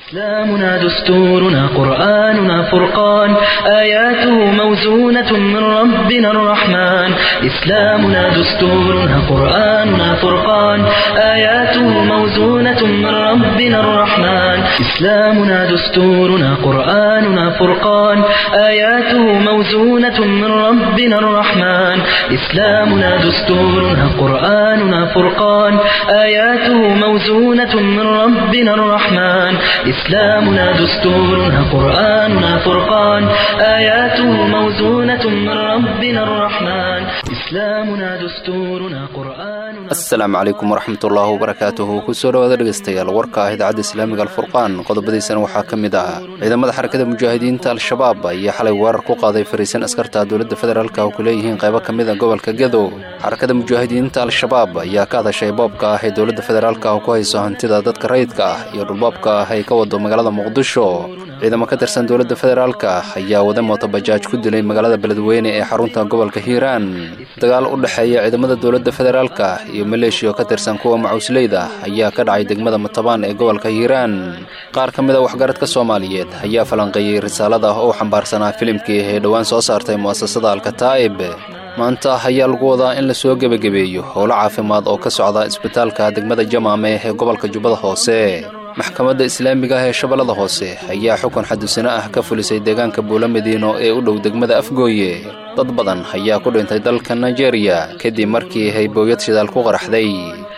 إسلامنا دستورنا قرآننا فرقان آياته موزونة من ربنا الرحمن إسلامنا دستورنا قرآننا فرقان آياته موزونة من ربنا الرحمن إسلامنا دستورنا قرآننا فرقان آياته موزونة من ربنا الرحمن إسلامنا دستورنا قرآننا فرقان آياته موزونة من ربنا الرحمن إسلامنا دستورنا قرآننا فرقان آياته موزونة من ربنا الرحمن إسلامنا دستورنا قرآننا asalaamu calaykum waraxmatullaahi wabarakaatuhu kusoo dhawaada dhegaystayaal warka ah idaacadda islaamiga alfurqaan qodobadiisana waxaa ka mid ah ciidamada xarakada mujaahidiinta al-shabaab ayaa xalay weerar ku qaaday fariisan askarta dowladda federaalka oo ku leeyihiin qaybo ka mid a gobolka gedo xarakada mujaahidiinta al-shabaab ayaa ka hadashay boobka ah ee dowladda federaalka oo ku hayso hantida dadka rayidka ah iyo dhulboobka ah ay ka wado magaalada muqdisho ciidamo ka tirsan dowladda federaalka ayaa wada mootobajaaj ku dilay magaalada beledweyne ee xarunta gobolka hiiraan dagaal u dhexeeya ciidamada dowladda federaalka iyo maleeshiya oo ka tirsan kuwa macuusleyda ayaa ka dhacay degmada matabaan ee gobolka hiiraan qaar ka mid a waxgaradka soomaaliyeed ayaa falanqeeyey risaalada oo xambaarsanaa filimkii ee dhowaan soo saartay mu'asasada alkataa'ib maanta ayaa lagu wadaa in la soo gebagabeeyo howlo caafimaad oo ka socda isbitaalka degmada jamaame ee gobolka jubbada hoose maxkamadda islaamiga ah ee shabeellada hoose ayaa xukun xadusino ah ka fulisay deegaanka buulo madiino ee u dhow degmada afgooye dad badan ayaa ku dhintay dalka nigeria kadib markii haybooyad shidaal ku qaraxday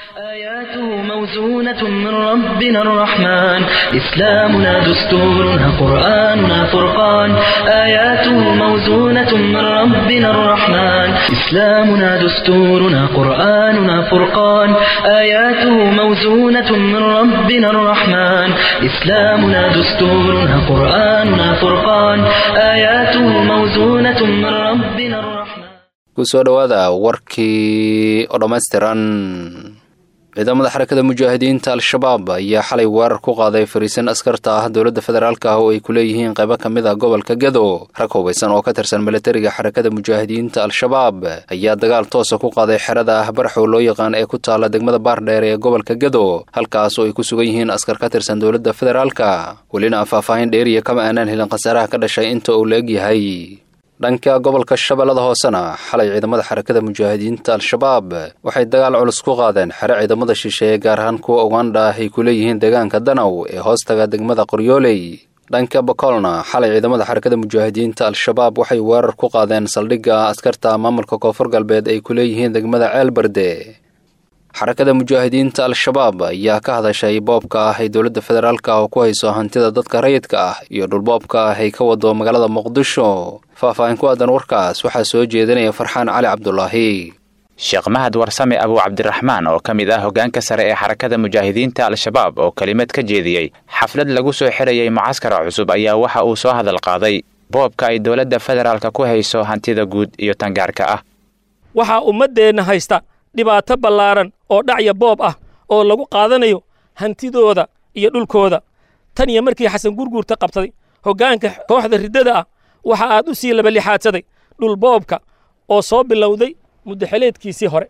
آياته موزونة من ربنا الرحمن إسلامنا دستورنا قرآننا فرقان آياته موزونة من ربنا الرحمن إسلامنا دستورنا قرآننا فرقان آياته موزونة من ربنا الرحمن إسلامنا دستورنا قرآننا فرقان آياته موزونة من ربنا الرحمن kusoo dhowaada warkii oo dhammaystiran ciidamada xarakada mujaahidiinta al-shabaab ayaa xalay weerar ku qaaday fariisan askarta ah dowladda federaalka ah oo ay ku leeyihiin qaybo ka mid a gobolka gedo rag hubaysan oo ka tirsan milatariga xarakada mujaahidiinta al-shabaab ayaa dagaal toosa ku qaaday xerada ah baraxow loo yaqaan ee ku taala degmada baardheer ee gobolka gedo halkaas oo ay ku sugan yihiin askar ka tirsan dowladda federaalka welina aan faahfaahin dheeriya kama aanaan helin khasaaraha ka dhashay inta uu la egyahay dhanka gobolka shabeellada hoosena xalay ciidamada xarakada mujaahidiinta al-shabaab waxay dagaal culus ku qaadeen xere ciidamada shisheeye gaar ahaan kuwa ugandha ah ay ku leeyihiin deegaanka danaw ee hoostaga degmada qoryooley dhanka bakoolna xalay ciidamada xarakada mujaahidiinta al-shabaab waxay weerar ku qaadeen saldhigga askarta maamulka koonfur galbeed ay ku leeyihiin degmada ceelbarde xarakada mujaahidiinta al-shabaab ayaa ka hadashay boobka ah ay dowladda federaalka oo ku hayso hantida dadka rayidka ah iyo dhulboobka ah ay ka wado magaalada muqdisho faahfaahin ku aadan warkaas waxaa soo jeedinaya farxaan cali cabdulaahi sheekh mahad warsame abuu cabdiraxmaan oo ka mid ah hoggaanka sare ee xarakada mujaahidiinta al-shabaab oo kelimad ka jeediyey xaflad lagu soo xirayay mucaskara cusub ayaa waxa uu soo hadal qaaday boobka ay dowladda federaalka ku hayso hantida guud iyo tangaarka ah waxaa ummaddeenna haysta dhibaato ballaaran oo dhacya boob ah oo lagu qaadanayo hantidooda iyo dhulkooda tan iyo markii xasan gurguurta qabsaday hoggaanka kooxda riddada ah waxa aad u sii labalixaadsaday dhul boobka oo soo bilowday muddaxeleedkiisii hore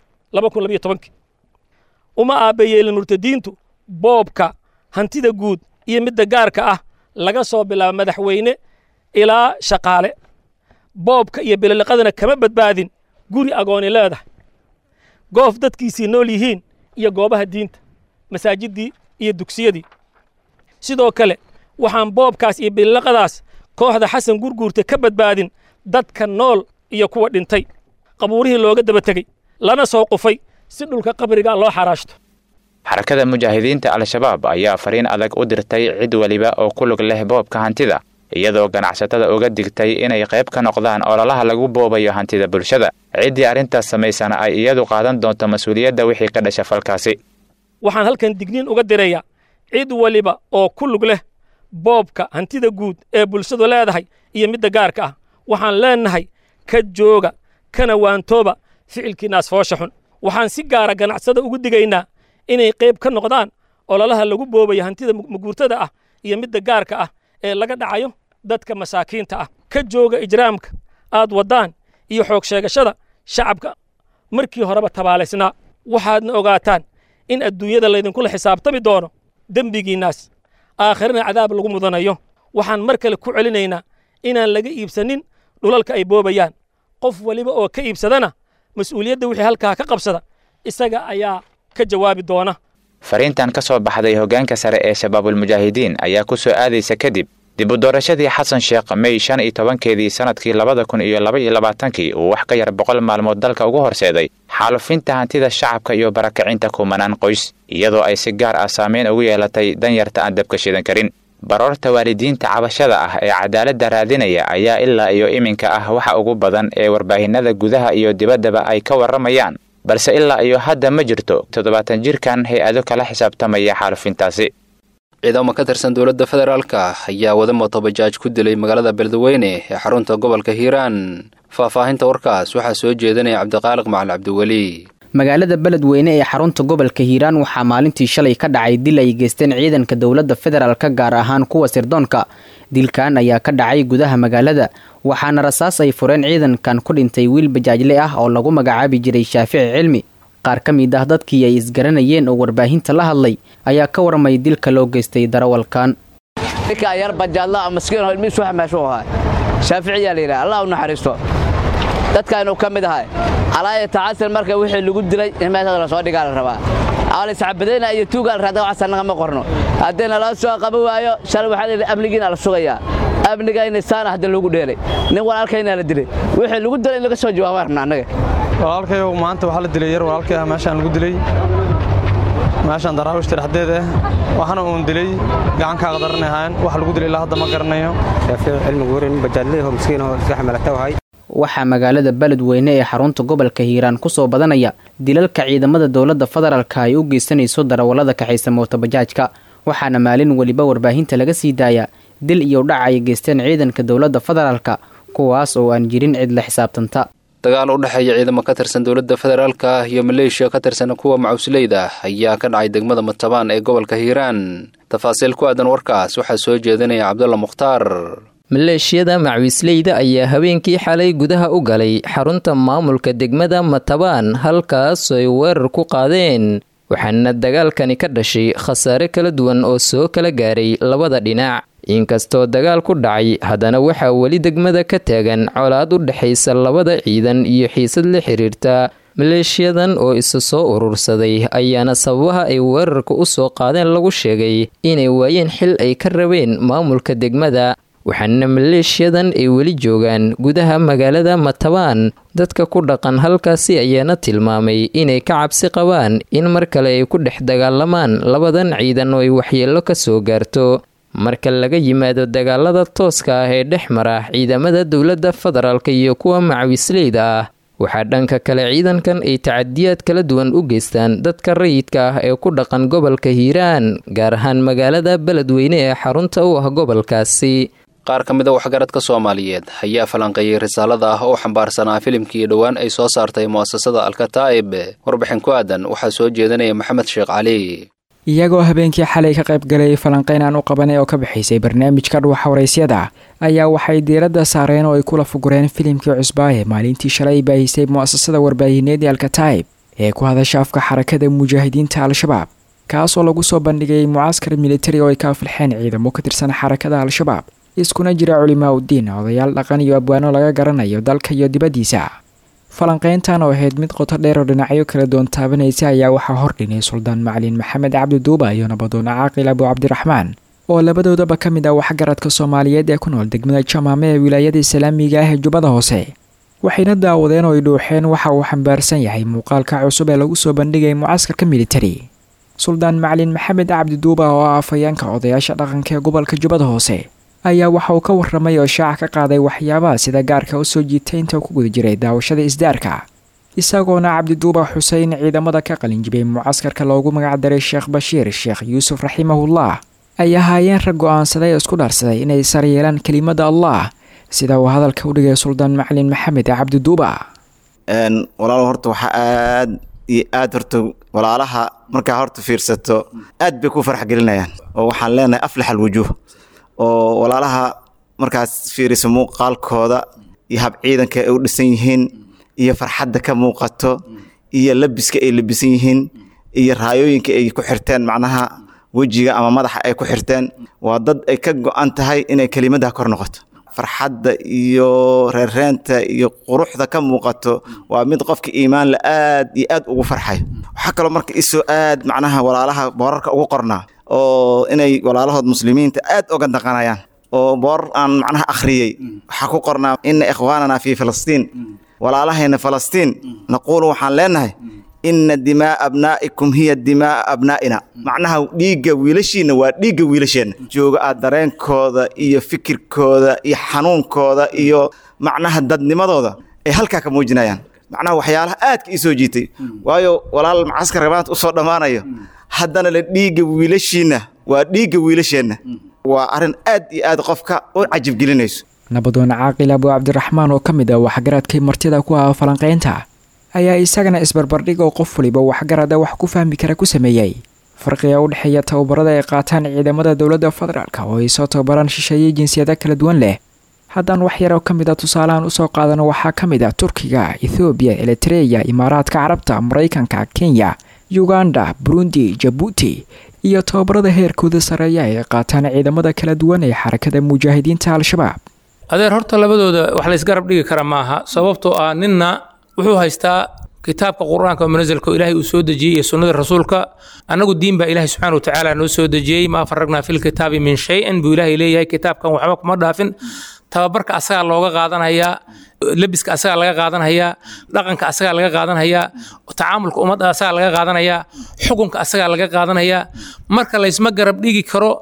uma aabbayeelin murtadiintu boobka hantida guud iyo midda gaarka ah laga soo bilaabo madaxweyne ilaa shaqaale boobka iyo biloliqadana kama badbaadin guri agooni leedahay goof dadkiisii nool yihiin iyo goobaha diinta masaajiddii iyo dugsiyadii sidoo kale waxaan boobkaas iyo bililiqadaas kooxda xasan gurguurta ka badbaadin dadka nool iyo kuwa dhintay qabuurihii looga daba tegey lana soo qufay si dhulka qabriga loo xaraashto xarakada mujaahidiinta al-shabaab ayaa fariin adag u dirtay cid weliba oo ku lug leh boobka hantida iyadoo ganacsatada uga digtay inay qayb ka noqdaan ololaha lagu boobayo hantida bulshada ciddii arrintaas samaysana ay iyadu qaadan doonto mas-uuliyadda wixii ka dhasha falkaasi waxaan halkan digniin uga dirayaa cid waliba oo ku lug leh boobka hantida guud ee bulshadu leedahay iyo midda gaarka ah waxaan leennahay ka jooga kana waantooba ficilkiinaas foosha xun waxaan si gaara ganacsada ugu digaynaa inay qayb ka noqdaan ololaha lagu boobayo hantida maguurtada ah iyo midda gaarka ah ee laga dhacayo dadka masaakiinta ah ka jooga ijraamka aad waddaan iyo xoog sheegashada shacabka markii horeba tabaalaysnaa waxaadna ogaataan in adduunyada laydinkula xisaabtami doono dembigiinnaas aakhirana cadaab lagu mudanayo waxaan mar kale ku celinaynaa inaan laga iibsanin dhulalka ay boobayaan qof waliba oo ka iibsadana mas-uuliyadda wixii halkaa ka qabsada isaga ayaa ka jawaabi doona fariintan ka soo baxday hoggaanka sare ee shabaabulmujaahidiin ayaa ku soo aadaysa kadib dib u doorashadii xasan sheekh mey shan iyo tobankeedii sannadkii labada kun iyo laba iyo labaatankii uu wax ka yar boqol maalmood dalka ugu horseeday xaalufinta hantida shacabka iyo barakacinta kumanaan qoys iyadoo ay si gaar ah saameyn ugu yeelatay danyarta aan dabka shidan karin baroorta waalidiinta cabashada ah ee cadaaladda raadinaya ayaa ilaa iyo iminka ah waxa ugu badan ee warbaahinada gudaha iyo dibaddaba ay ka warramayaan balse ilaa iyo hadda ma jirto toddobaatan jirkan hay-ado kala xisaabtamaya xaalufintaasi ciidamo ka tirsan dowladda federaalka ayaa wada mootobajaaj ku dilay magaalada beledweyne ee xarunta gobolka hiiraan faahfaahinta warkaas waxaa soo jeedinaya cabdiqaaliq macali cabdiweli magaalada beledweyne ee xarunta gobolka hiiraan waxaa maalintii shalay ka dhacay dil ay geysteen ciidanka dowladda federaalka gaar ahaan kuwa sirdoonka dilkan ayaa ka dhacay gudaha magaalada waxaana rasaas ay fureen ciidankan ku dhintay wiil bajaajle ah oo lagu magacaabi jiray shaafici cilmi qaar ka mid ah dadkii ay isgaranayeen oo warbaahinta la hadlay ayaa ka warmay dilka loo geystay darawalkan shaaficiyaa la yidhaha allah u naxariisto dadkaanuu ka mid ahay alaaya tacasir marka wixii lagu dilay in meeshaas la soo dhigaa la rabaa aliscabadayna iyo tuugaa la raada waxaas annaga ma qorno haddii naloo soo qaban waayo shalay waxaa layidhi amnigiina la sugayaa amnigayna saana hadda loogu dheelay nin walaalkayna la dilay wixii lagu dilay in laga soo jawaabaan rabna annaga walaalkayow maanta waxaa la dilay yar walaalkay ah meeshaan lagu dilay meeshaan daraawiishta dhexdeed ah waxaana uun dilay gacankaa qadaran ahaan wax lagu dilay ilaa hadda ma garanayo waxaa magaalada beledweyne ee xarunta gobolka hiiraan kusoo badanaya dilalka ciidamada dowladda federaalka ay u geysanayso darawallada kaxaysa mootobajaajka waxaana maalin weliba warbaahinta laga sii daaya dil iyo dhac ay geysteen ciidanka dowladda federaalka kuwaas oo aan jirin cid la xisaabtanta dagaal u dhexeeya ciidamo ka tirsan dowladda federaalka iyo maleeshiya ka tirsan kuwa macusleyda ayaa ka dhacay degmada matabaan ee gobolka hiiraan tafaasiil ku aadan warkaas waxaa soo jeedinaya cabdulla mukhtaar maleeshiyada macwiisleyda ayaa habeenkii xalay gudaha u galay xarunta maamulka degmada matabaan halkaas ay weerar ku qaadeen waxaana dagaalkani ka dhashay khasaare kala duwan oo soo kala gaaray labada dhinac inkastoo dagaal ku dhacay haddana waxaa weli degmada ka taagan colaad u dhexaysa labada ciidan iyo xiisad la xiriirta maleeshiyadan oo isa soo urursaday ayaana sababaha ay weerarka u soo qaadeen lagu sheegay inay waayeen xil ay ka rabeen maamulka degmada waxaana maleeshiyadan ay weli joogaan gudaha magaalada matabaan dadka ku dhaqan halkaasi ayaana tilmaamay inay ka cabsi qabaan in mar kale ay ku dhex dagaalamaan labadan ciidan oo ay waxyeello ka soo gaarto marka laga yimaado dagaalada tooska ah ee dhex mara ciidamada dowladda federaalka iyo kuwa macawisleyda ah waxaa dhanka kale ciidankan ay tacadiyaad kala duwan u geystaan dadka rayidka ah ee ku dhaqan gobolka hiiraan gaar ahaan magaalada beledweyne ee xarunta u ah gobolkaasi qaar ka mid a waxgaradka soomaaliyeed ayaa falanqeeyey risaalada ah oo xambaarsanaa filimkii dhowaan ay soo saartay mu'asasada alkataa'ib warbixin ku aadan waxaa soo jeedinaya maxamed sheekh cali iyagoo habeenkii xalay ka qayb galay falanqeyn aan u qabanay oo ka bixaysay barnaamijka dhuwaxa waraysyada ayaa waxay diiradda saareen oo ay kula fugureen filimkii cusbaaye maalintii shalay baahisay mu'asasada warbaahineed ee alkataa'ib ee ku hadasha afka xarakada mujaahidiinta al-shabaab kaasoo lagu soo bandhigay mucaaskar militari oo ay ka afilxeen ciidamo ka tirsan xarakada al-shabaab iskuna jira culimaa uddiin odayaal dhaqan iyo abwaano laga garanayo dalka iyo dibaddiisa falanqeyntan oo ahayd mid qoto dheer oo dhinacyo kala doon taabanaysa ayaa waxaa hordhinay suldaan macalin maxamed cabdi duuba iyo nabadoona caaqil abu cabdiraxmaan oo labadoodaba ka mid ah waxgaradka soomaaliyeed ee ku nool degmada jamaame ee wilaayada islaamiga ah ee jubbada hoose waxayna daawadeen oo ay dhuuxeen waxa uu xambaarsan yahay muuqaalka cusub ee lagu soo bandhigay mucaskarka militari suldaan macalin maxamed cabdi duuba oo ah afhayeenka odayaasha dhaqanka ee gobolka jubbada hoose ayaa waxa uu ka warramay oo shaaca ka qaaday waxyaabaha sida gaarka u soo jiitay inta ku guda jiray daawashada isdaarka isagoona cabdiduuba xuseyn ciidamada ka qalinjibay mucaskarka loogu magacdaray sheekh bashiir sheekh yuusuf raximahullah ay ahaayeen rag go-aansaday oo isku dhaarsaday inay sar yeelaan kelimada allah sida uu hadalka u dhigay suldaan macalin maxamed cabdiduuba walaal horta waxaa aad iyo aad horta walaalaha markaa horta fiirsato aad bay ku farax gelinayaan oo waxaan leenahay aflax alwujuuh oo walaalaha markaas fiiriso muuqaalkooda iyo hab ciidanka ay u dhisan yihiin iyo farxadda ka muuqato iyo labiska ay labisan yihiin iyo raayooyinka ay ku xirteen macnaha wejiga ama madaxa ay ku xirteen waa dad ay ka go-an tahay inay kelimadda kor noqoto farxadda iyo reereenta iyo quruxda ka muuqato waa mid qofka iimaanla aad iyo aad ugu farxayo waxaa kaloo marka isoo aad macnaha walaalaha boorarka ugu qornaa oo inay walaalahood muslimiinta aad oga daqanayaan oo boor aan macnaha akhriyey waxaa ku qornaa ina ikhwaanana fi filistiin walaalahayna falastiin naquulu waxaan leenahay ina dimaa abnaa'ikum hiya dimaa abnaa'ina macnaha dhiigga wiilashiinna waa dhiigga wiilasheenna jooga aad dareenkooda iyo fikirkooda iyo xanuunkooda iyo macnaha dadnimadooda ay halkaa ka muujinayaan macnaha waxyaalaha aadka ii soo jiitay waayo walaal macaskarka maanta usoo dhammaanayo haddana le dhiigga wiilashiinna waa dhiigga wiilasheenna waa arrin aad iyo aad qofka u cajibgelinayso nabadoon caaqil abu cabdiraxmaan oo ka mid ah waxgaradkay martida ku ah falanqaynta ayaa isagana isbarbardhig oo qof waliba waxgarada wax ku fahmi kara ku sameeyey farqiga u dhexeeya tababarada ay qaataan ciidamada dowladda federaalk oo ay soo tababaraan shisheeye jinsiyada kala duwan leh haddaan wax yar oo ka mid a tusaalahan usoo qaadano waxaa ka mid ah turkiga ethoobiya elitreya imaaraadka carabta maraykanka kenya uganda burundi jabuuti iyo tababarada heerkooda sareeya ay qaataan ciidamada kala duwan ee xarakada mujaahidiinta al-shabaab adeer horta labadooda wax laysgarab dhigi kara maaha sababtoo ah ninna wuxuu haystaa kitaabka qur-aanka oo munasalka oo ilaahay uu soo dejiyey iyo sunnada rasuulka annagu diin baa ilaahay subxaana wa tacaala noo soo dejiyey maa faragnaa fil kitaabi min shay-in buu ilaahay leeyahay kitaabkan waxba kuma dhaafin tababarka asagaa looga qaadanhayaa lebiska asagaa laga qaadanhayaa dhaqanka asagaa laga qaadanhayaa tacaamulka ummadda asagaa laga qaadanayaa xukunka asagaa laga qaadanayaa marka laysma garab dhigi karo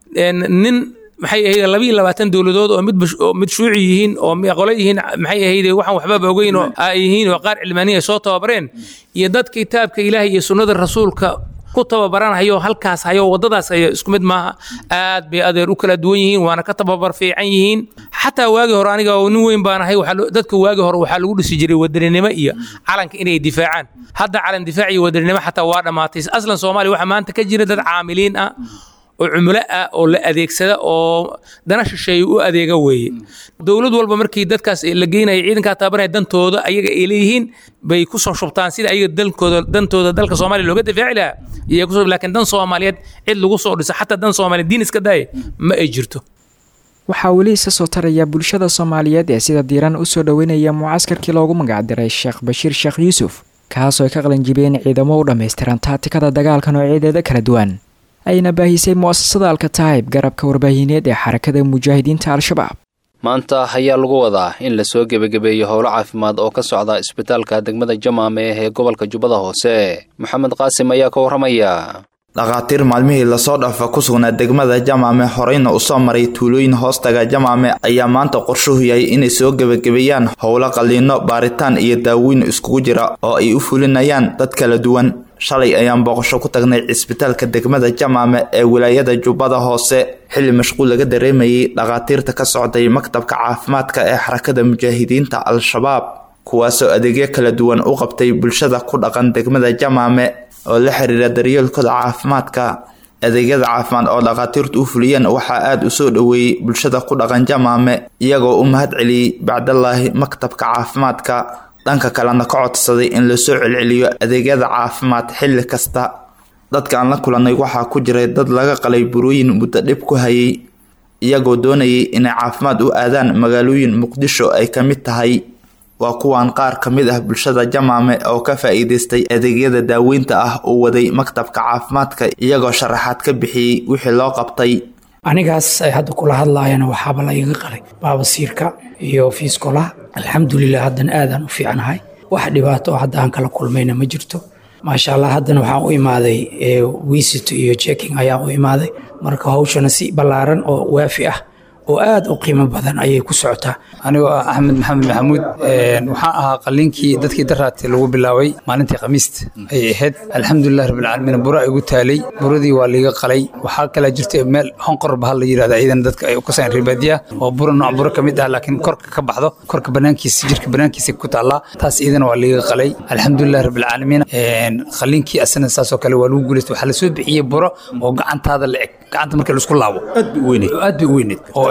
nin maxay ahayd laba iyo labaatan dowladood oo mid oo mid shuuci yihiin oo qole yihiin maxay ahayd waxaan waxbaba ogeyn oo ay yihiin oo qaar cilmaaniya soo tababareen iyo dad kitaabka ilaahay iyo sunnada rasuulka ku tababaranhayo halkaas hayo wadadaas hayo isku mid maaha aad bay adeer u kala duwan yihiin waana ka tababar fiican yihiin xataa waagii hore aniga oo nin weyn baan ahay dadka waagii hore waxaa lagu dhisi jiray wadaninimo iyo calanka inay difaacaan hadda calan difaac iyo wadaninimo xataa waa dhammaatay aslan soomaaliya waxaa maanta ka jira dad caamiliin ah oo cumulo ah oo la adeegsada oo dana shisheeye u adeega weeye dowlad walba markii dadkaas la geynaya ciidankaa tababaraya dantooda ayaga ay leeyihiin bay ku soo shubtaan sida ayaga dalkooda dantooda dalka soomaaliya looga difaaci lahaa iyo kusoo laakiin dan soomaaliyeed cid lagu soo dhiso xataa dan soomaaliyeed diin iska daaya ma ay jirto waxaa weli isa soo taraya bulshada soomaaliyeed ee sida diiran u soo dhoweynaya mucaskarkii loogu magacdiray sheekh bashiir sheekh yuusuf kaasoo ay ka qalanjibeen ciidamo u dhammaystiran taatikada dagaalka noocyadeeda kala duwan ayna baahisay mu'asasada alkataayib garabka warbaahineed ee xarakada mujaahidiinta al-shabaab maanta ayaa lagu wadaa in lasoo gebagabeeyo howlo caafimaad oo ka socda isbitaalka degmada jamaame ee gobolka jubbada hoose maxamed qaasim ayaa ka warramaya dhakhaatiir maalmihii lasoo dhaafa ku sugnaa degmada jamaame horeyna usoo maray tuulooyin hoostaga jamaame ayaa maanta qorshuhu yahay inay soo gebagabeeyaan howlo qalliino baaritaan iyo daaweyn iskugu jira oo ay u fulinayaan dad kala duwan shalay ayaan booqasho ku tagnay cisbitaalka degmada jamaame ee wilaayada jubbada hoose xilli mashquul laga dareemayay dhakhaatiirta ka socday maktabka caafimaadka ee xarakada mujaahidiinta al-shabaab kuwaasoo adeegyo kala duwan u qabtay bulshada ku dhaqan degmada jamaame oo la xiriira daryeelkooda caafimaadka adeegyada caafimaad oo dhakhaatiirtu u fuliyeen waxaa aada u soo dhoweeyey bulshada ku dhaqan jamaame iyagoo u mahad celiyey bacdallaahi maktabka caafimaadka dhanka kalena ka codsaday in lasoo celceliyo adeegyada caafimaad xilli kasta dadka aan la kulannay waxaa ku jiray dad laga qalay burooyin muddo dhib ku hayay iyagoo doonayay inay caafimaad u aadaan magaalooyin muqdisho ay ka mid tahay waa kuwan qaar ka mid ah bulshada jamaame oo ka faa'iidaystay adeegyada daaweynta ah uu waday maktabka caafimaadka iyagoo sharaxaad ka bixiyey wixii loo qabtay anigaas ay hadda kula hadlaayana waxaaba la iga qalay baabasiirka iyo fiiskolaha alxamdulilah haddana aadaan u fiicnahay wax dhibaato oo hadda aan kala kulmayna ma jirto maasha allah haddana waxaan u imaaday wisit iyo checking ayaan u imaaday marka hawshana si ballaaran oo waafi ah oo aad u qiimo badan ayay ku socotaa anigoo ah axmed maxamed maxamuud waxaan ahaa qaliinkii dadkii daraati lagu bilaabay maalintii khamiista ayay ahayd alxamdulilah rabbilcaalamiin buro ay igu taalay buradii waa liiga qalay waxaa kalaa jirta meel honqor bahal la yidhahda ciidan dadka ay u kasaan ribaadiya oo buro nooc buro ka mid ah laakiin korka ka baxdo korka banaankiisa jirka banaankiisa ku taallaa taas ciidana waa liiga qalay alxamdulilah rabbilcaalamiin qaliinkii asana saasoo kale waa lagu guulaystay waxaa lasoo bixiyey buro oo gacantaada la eg gacanta marka laisku laabo aad bay u weyneed oo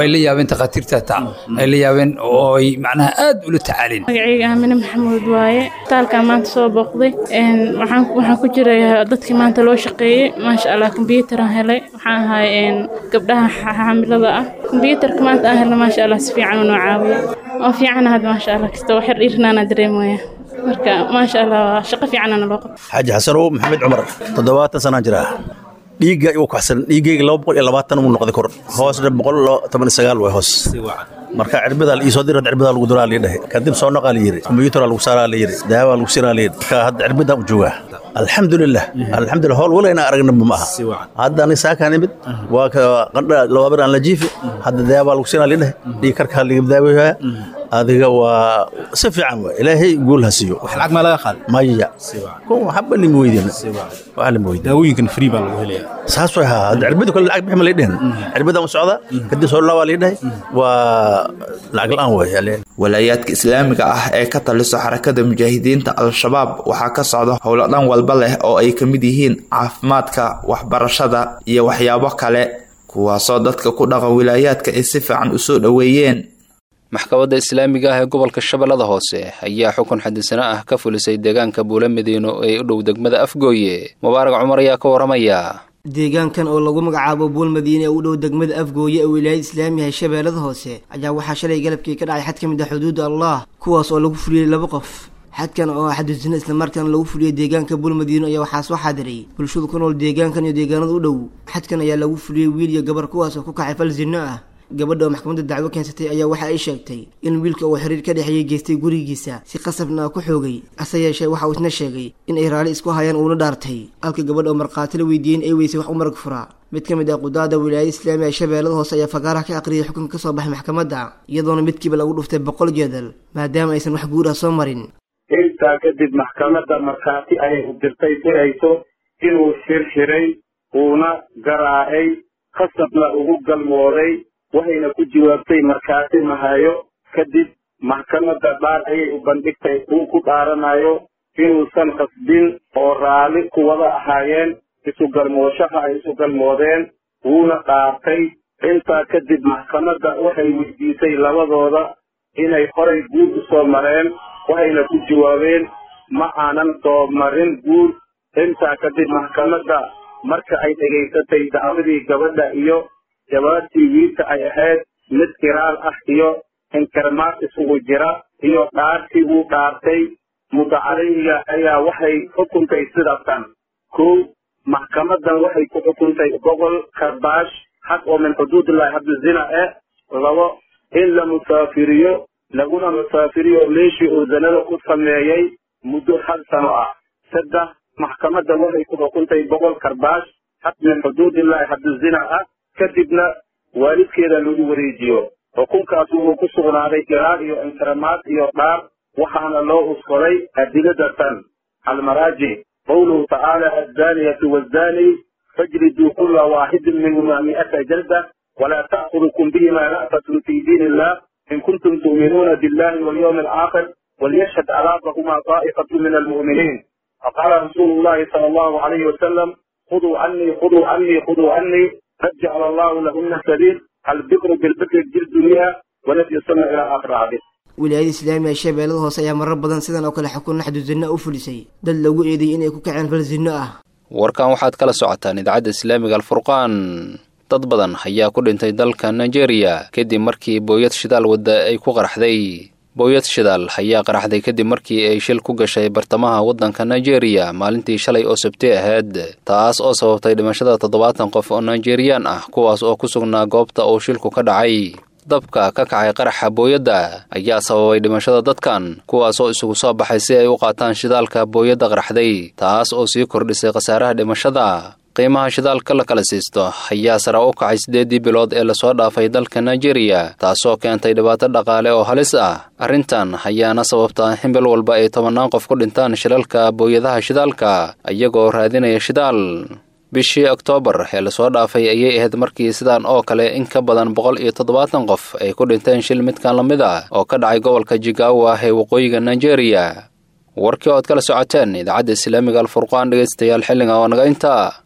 ay la yaabeen takhaatiirta taa ay la yaabeen oo ay macnaha aad ula tacaaleen magacayga aamine maxamuud waaye isbitaalkaan maanta soo booqday waxaan waxaan ku jiray dadkii maanta loo shaqeeyey maasha allah kombyuutaraan helay waxaan ahay gabdhaha xaamilada ah kombyuutarka maanta aan helna maasha allah si fiican u noo caawiyo oo fiican had maasha allah kasta wax yar dhiirnaana dareemaya marka maasha allah shaqo fiicanana loo qabto xaaji xasanow maxamed cumar toddobaatan sanaan jiraa dhiigga igu kaxsan dhiiggayga laba boqol iyo labaatan uu noqday kor hoosna boqol toban iyo sagaal way hoos marka cirbidaa la iisoo dirad cirbidaa lagu duraa liidhahe kadib soo noqaa la yiri kombiyuutaraa lagu saaraa la yiri daawaa lagu siraa la yiri marka hadda cirbidaa u joogaa alxamdulilah alxamdulilah howl wala ina aragnaba ma aha hadda ani saakaa nimid waa ka qandha labaabir aan la jiifi hadda daawaa lagu siraa liidhahe dhiig karkaa laga daaweyaa adiga waa si fiican waa ilaahay guul ha siiyo wax lacag maa laga qaada maya kun waxba lima weydiin wax lima weydiin daawooyinkan free baa lagu helayaa saas way haa hadda cirbada kale lacag bixi ma lay dhehen cirbadaan u socdaa kadib soo laabaa lay dhahay waa lacag la-aan way walaayaadka islaamiga ah ee ka taliso xarakada mujaahidiinta al-shabaab waxaa ka socda howlo dhan walba leh oo ay ka mid yihiin caafimaadka waxbarashada iyo waxyaabo kale kuwaasoo dadka ku dhaqan wilaayaadka ay si fiican u soo dhoweeyeen maxkamadda islaamiga ah ee gobolka shabeellada hoose ayaa xukun xadisano ah ka fulisay deegaanka buula madiino ee u dhow degmada afgooye mubaarak cumar ayaa ka waramaya deegaankan oo lagu magacaabo buul madiine ee u dhow degmada afgooye ee wilaayada islaamiga ee shabeellada hoose ayaa waxaa shalay galabkii ka dhacay xad ka mid ah xuduudda allah kuwaas oo lagu fuliyey laba qof xadkan oo xadisano islamarkaana lagu fuliyey deegaanka buul madiino ayaa waxaa soo xaadiray bulshadu ku nool deegaankan iyo deegaanada u dhow xadkan ayaa lagu fuliyey wiil iyo gabar kuwaas oo ku kacay fal zino ah gabadha oo maxkamadda dacwo keensatay ayaa waxa ay sheegtay in wiilka uu xiriir ka dhexeeyey geystay gurigiisa si qasabna ku xoogay hase yeeshee waxa uu isna sheegay in ay raali isku hayaan uuna dhaartay halka gabadha oo markhaati la weydiiyey in ay weysay wax u marag furaa mid ka mid ah qudaada wilaayada islaamiga ee shabeellada hoose ayaa fagaaraha ka aqriyay xukunka ka soo baxay maxkamadda iyadoona midkiiba lagu dhuftay boqol jeedal maadaama aysan wax guur ah soo marin intaa kadib maxkamadda markhaati ayay u dirtay dirayso inuu xirxiray uuna garaacay khasabna ugu galmooday waxayna ku jawaabtay markhaati mahayo kadib maxkamadda dhaar ayay u bandhigtay uu ku dhaaranayo inuusan qasbin oo raalli ku wada ahaayeen isu galmooshaha ay isu galmoodeen wuuna dhaartay intaa kadib maxkamadda waxay weydiisay labadooda inay horay guur u soo mareen waxayna ku jawaabeen ma aanan soo marin guur intaa kadib maxkamadda marka ay dhegaysatay dacwadii gabadha iyo jawaabtii wiilka ay ahayd mid kiraal ah iyo inkarmaad isugu jira iyo dhaartii uu dhaartay mudacaleyga ayaa waxay xukuntay sidatan kow maxkamaddan waxay ku xukuntay boqol karbaash xaq oo min xuduudillahi haddu zina eh labo in la musaafiriyo laguna musaafiriyo meeshii uu zanada ku sameeyey muddo hal sano ah saddex maxkamaddan waxay ku xukuntay boqol karbaash xaq min xuduudillahi haddu zina ah kadibna waalidkeeda lagu wareejiyo xukunkaas wuxuu ku sugnaaday iraar iyo inkaramaad iyo dhaar waxaana loo uskoday adiladatan almaraajic qowluhu tacaala azzaaniyatu waazzaani fajriduu kula waaxidin minhuma mi'ata jalda walaa ta'khudukum bihima ra'fatun fi diin illah in kuntum tu'minuuna billahi walyawmi alaakhir وليشهد عذابهما طائفة من المؤمنين فقال رسول الله صلى الله عليه وسلم خذوا عني خذوا عني خذوا عني قد جعل الله لهن سبيل البكر بالبكر الجلد مئة ونفي السنة إلى آخر الحديث wilaayada islaamiga ee shabeellada hoose ayaa marar badan sidan oo kale xukun naxdu zinno u fulisay dad lagu eedeeyey inay ku kaceen fal zinno ah warkan waxaad kala socotaan idaacadda islaamiga alfurqaan dad badan ayaa ku dhintay dalka nigeria kadib markii booyad shidaal wadda ay ku qaraxday booyad shidaal ayaa qaraxday kadib markii ay shil ku gashay bartamaha waddanka nigeria maalintii shalay oo sabti ahayd taas oo sababtay dhimashada toddobaatan qof oo nigeriyaan ah kuwaas oo ku sugnaa goobta uu shilku ka dhacay dabka ka kacay qaraxa booyadda ayaa sababay dhimashada dadkan kuwaas oo isugu soo baxay si ay u qaataan shidaalka booyadda qaraxday taas oo sii kordhisay khasaaraha dhimashada qiimaha shidaalka la kala siisto ayaa sare u kacay siddeeddii bilood ee lasoo dhaafay dalka nigeria taasoo keentay dhibaato dhaqaale oo halis ah arrintan ayaana sababta in bil walba ay tobannaan qof ku dhintaan shilalka booyadaha shidaalka iyagoo raadinaya shidaal bishii oktoobar ee lasoo dhaafay ayay ahayd markii sidaan oo kale in ka badan boqol iyo toddobaatan qof ay ku dhinteen shil midkan la mid ah oo ka dhacay gobolka jigawa ee waqooyiga nigeria warkii ood kala socoteen idaacadda islaamiga alfurqaan dhegaystayaal xilliga oo naga intaa